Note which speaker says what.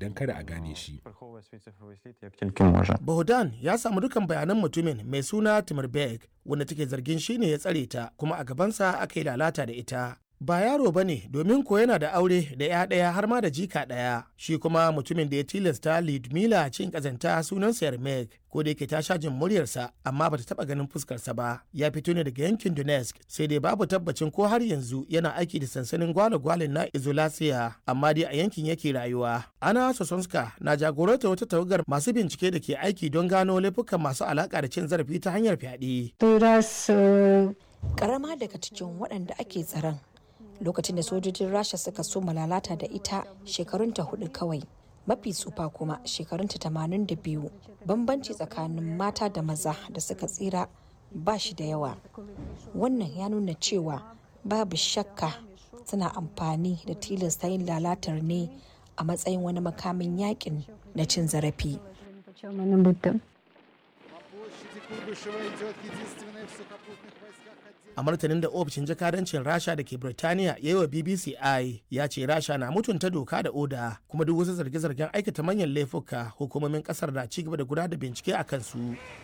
Speaker 1: don kada a gane shi.
Speaker 2: Приховує свій цифровий слід як тільки може.
Speaker 3: Bohdan ya samu dukan bayanan mutumin mai suna Timurberg wanda take zargin shi ne ya tsare ta kuma a gabansa aka yi lalata da ita. Ba yaro ba ne domin ko yana da aure da ya ɗaya har ma da jika ɗaya. Shi kuma mutumin da ya tilasta Lidmila cin ƙazanta sunansa Yarmek ko da yake ta sha jin muryarsa amma bata taɓa ganin fuskarsa ba. Ya fito ne daga yankin Donetsk sai dai babu tabbacin ko har yanzu yana aiki da sansanin gwale-gwalen na Izolasiya amma dai a yankin yake rayuwa. Ana Sosonska na jagoranta wata tawagar masu bincike da ke aiki don gano laifukan masu alaƙa da cin zarafi ta hanyar fyaɗe.
Speaker 4: Той раз е,
Speaker 5: karama daga cikin waɗanda ake tsaron lokacin da sojojin rasha suka so lalata da ita shekarunta hudu kawai mafi tsufa kuma shekarunta tamanin da biyu bambanci tsakanin mata da maza da suka tsira ba shi da yawa wannan ya nuna cewa babu shakka suna amfani da tilasta yin lalatar ne a matsayin wani makamin yakin na cin zarafi
Speaker 4: він почав мене бити.
Speaker 3: a martanin da ofishin jakadancin rasha da ke birtaniya ya yi wa bbc i ya ce rasha na mutunta doka da oda kuma duk wasu zarge-zargen aikata manyan laifuka hukumomin kasar na ci gaba da gudanar da bincike a kansu